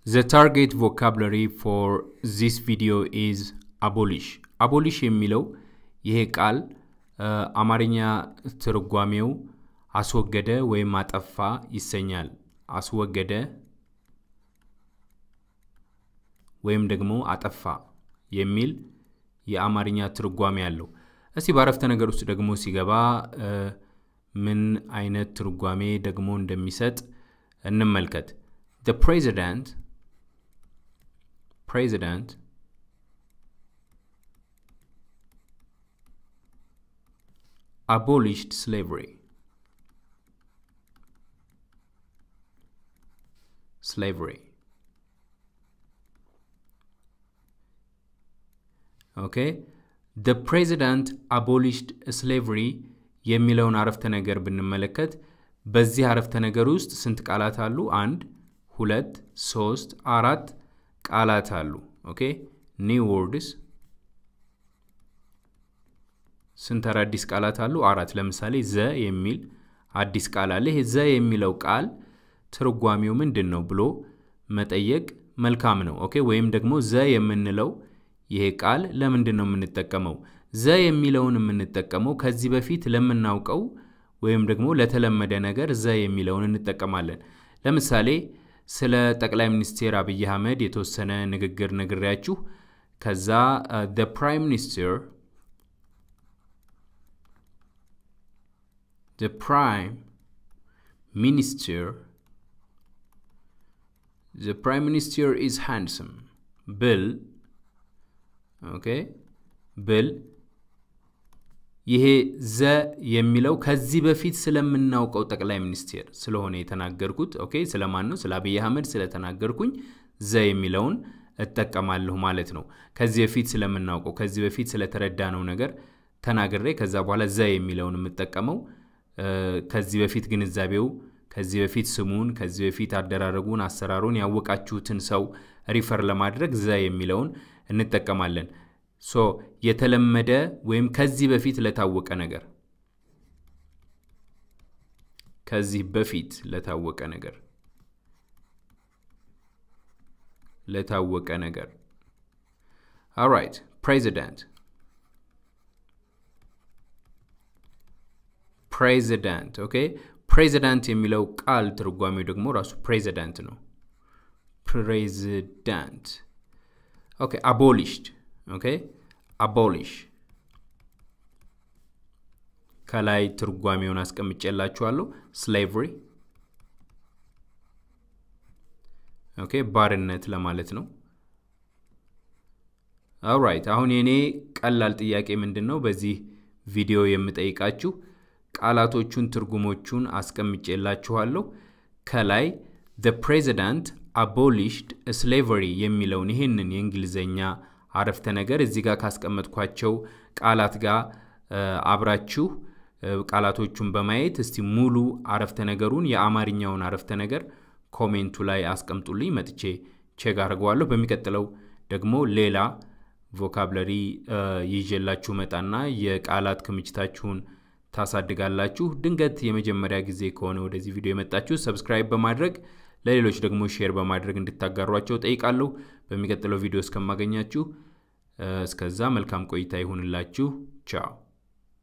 The target vocabulary for this video is abolish. abolish የሚለው ይሄ ቃል አማርኛ ትርጓሜው አስወገደ ወይም አጠፋ ይሰኛል። አስወገደ ወይም ደግሞ አጠፋ የሚል የአማርኛ ትርጓሜ አለው። እስቲ በአረፍተ ነገር ውስጥ ደግሞ ሲገባ ምን አይነት ትርጓሜ ደግሞ እንደሚሰጥ እንመልከት። The president president abolished slavery. Slavery. ኦኬ the president abolished slavery የሚለውን አረፍተ ነገር ብንመለከት በዚህ አረፍተ ነገር ውስጥ ስንት ቃላት አሉ? አንድ፣ ሁለት፣ ሶስት፣ አራት ቃላት አሉ። ኦኬ ኒው ወርድስ ስንት አዳዲስ ቃላት አሉ? አራት። ለምሳሌ ዘ የሚል አዲስ ቃል አለ። ይሄ ዘ የሚለው ቃል ትርጓሜው ምንድን ነው ብሎ መጠየቅ መልካም ነው። ኦኬ ወይም ደግሞ ዘ የምንለው ይሄ ቃል ለምንድን ነው የምንጠቀመው? ዘ የሚለውን የምንጠቀመው ከዚህ በፊት ለምናውቀው ወይም ደግሞ ለተለመደ ነገር ዘ የሚለውን እንጠቀማለን። ለምሳሌ ስለ ጠቅላይ ሚኒስቴር አብይ አህመድ የተወሰነ ንግግር ነግሬያችሁ ከዛ the prime minister the prime minister the prime minister is handsome ብል ኦኬ ብል ይሄ ዘ የሚለው ከዚህ በፊት ስለምናውቀው ጠቅላይ ሚኒስቴር ስለሆነ የተናገርኩት ኦኬ ስለማን ነው? ስለ አብይ አህመድ ስለተናገርኩኝ ዘ የሚለውን እጠቀማለሁ ማለት ነው። ከዚህ በፊት ስለምናውቀው ከዚህ በፊት ስለተረዳነው ነገር ተናግሬ ከዛ በኋላ ዘ የሚለውን የምጠቀመው ከዚህ በፊት ግንዛቤው ከዚህ በፊት ስሙን ከዚህ በፊት አደራረጉን አሰራሩን ያወቃችሁትን ሰው ሪፈር ለማድረግ ዘ የሚለውን እንጠቀማለን። ሶ የተለመደ ወይም ከዚህ በፊት ለታወቀ ነገር ከዚህ በፊት ለታወቀ ነገር ለታወቀ ነገር ኦራይት ፕሬዚዳንት ፕሬዚዳንት ኦኬ ፕሬዚዳንት የሚለው ቃል ትርጓሜው ደግሞ ራሱ ፕሬዚዳንት ነው ፕሬዚዳንት ኦኬ አቦሊሽድ ኦኬ አቦሊሽ ከላይ ትርጓሜውን አስቀምጬላችኋለሁ ስሌቭሪ ኦኬ ባርነት ለማለት ነው ኦራይት አሁን የኔ ቀላል ጥያቄ ምንድን ነው በዚህ ቪዲዮ የምጠይቃችሁ ቃላቶቹን ትርጉሞቹን አስቀምጬላችኋለሁ ከላይ the president abolished slavery የሚለውን ይህንን የእንግሊዘኛ አረፍተ ነገር እዚህ ጋር ካስቀመጥኳቸው ቃላት ጋር አብራችሁ ቃላቶቹን በማየት እስቲ ሙሉ አረፍተ ነገሩን የአማርኛውን አረፍተ ነገር ኮሜንቱ ላይ አስቀምጡልኝ መጥቼ ቼክ አድርገዋለሁ በሚቀጥለው ደግሞ ሌላ ቮካብለሪ ይዤላችሁ መጣና የቃላት ክምችታችሁን ታሳድጋላችሁ ድንገት የመጀመሪያ ጊዜ ከሆነ ወደዚህ ቪዲዮ የመጣችሁ ሰብስክራይብ በማድረግ ለሌሎች ደግሞ ሼር በማድረግ እንድታጋሯቸው ጠይቃለሁ በሚቀጥለው ቪዲዮ እስከማገኛችሁ እስከዛ መልካም ቆይታ ይሁንላችሁ ቻው